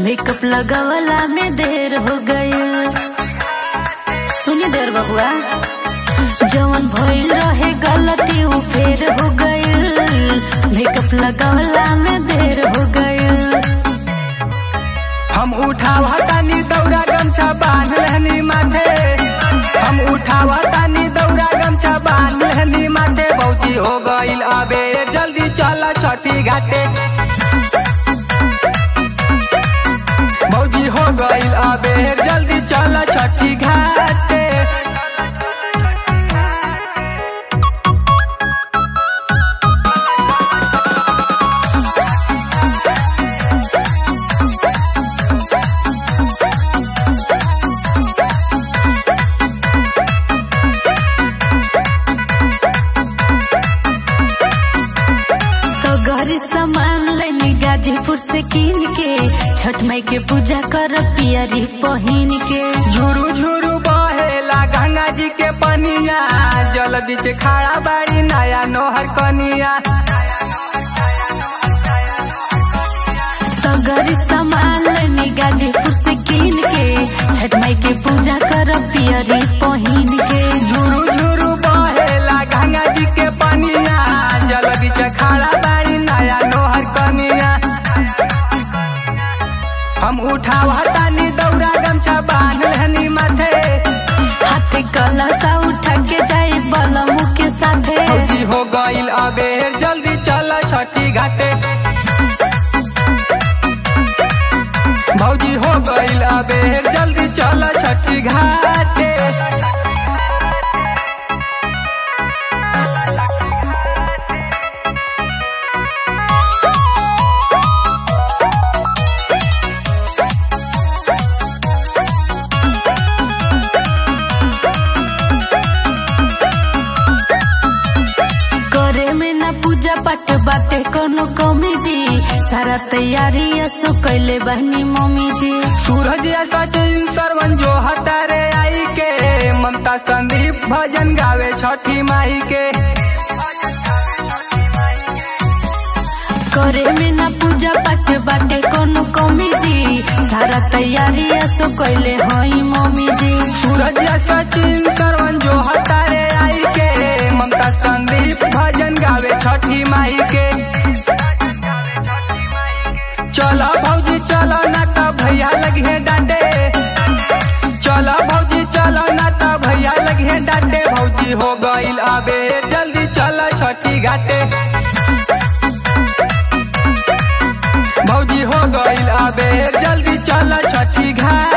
makeup लगावला में देर हो गईल सुनी देर बबुआ जवन भइल रहे गलती उ फेर हो गईल मेकअप लगावला में देर हो गईल हम उठावा तानी दौरा गमछा बांध लेहनी माथे हम उठावा तानी दौरा गमछा बांध लेहनी माथे बहुती हो गईल अबे जल्दी चल छठी घाटे भौजी हो गईल अबे जल्दी चल छठी घाटे सगरी सामान लेनी गाजीपुर से कीन के छठ माई के पूजा कर पियरी पहिन के झुरु झुरु बहेला गंगा जी के पनिया जल बीच खड़ा बाड़ी नया नोहर कनिया सगरी सामान लेनी गाजीपुर से कीन के छठ माई के पूजा कर पियरी पहिन के झुरु झुरु बहेला गंगा जी के पनिया जल बीच खड़ा बाड़ी नया नोहर कनिया हम उठावा तानी दौरा गमछा बांध लेहनी माथे हाथ कलसा उठा के जाई बलमु के साथे फौजी हो गईल अबेर जल्दी चल छठी घाटे भौजी हो गईल अबेर जल्दी चल छठी घाटे करे में ना पूजा पाठ बाटे कोनो कमी जी सारा तैयारी सो कैले बहनी मम्मी जी सूरज या सचिन सरवन जो हतारे आई के ममता संदीप भजन गावे छठी माई के करे में ना पूजा पाठ बाटे कोनो कमी जी सारा तैयारी सो कैले हई मम्मी जी सूरज या सचिन सरवन जो हतारे आई के ममता संदीप भजन गावे छठी माई के चलो भौजी चलो ना तो भैया लगे डांटे चलो भौजी चलो ना तो भैया लगे डांटे भौजी हो गईल अबे जल्दी चलो छठी घाटे भौजी हो गईल अबे जल्दी चल छठी घाट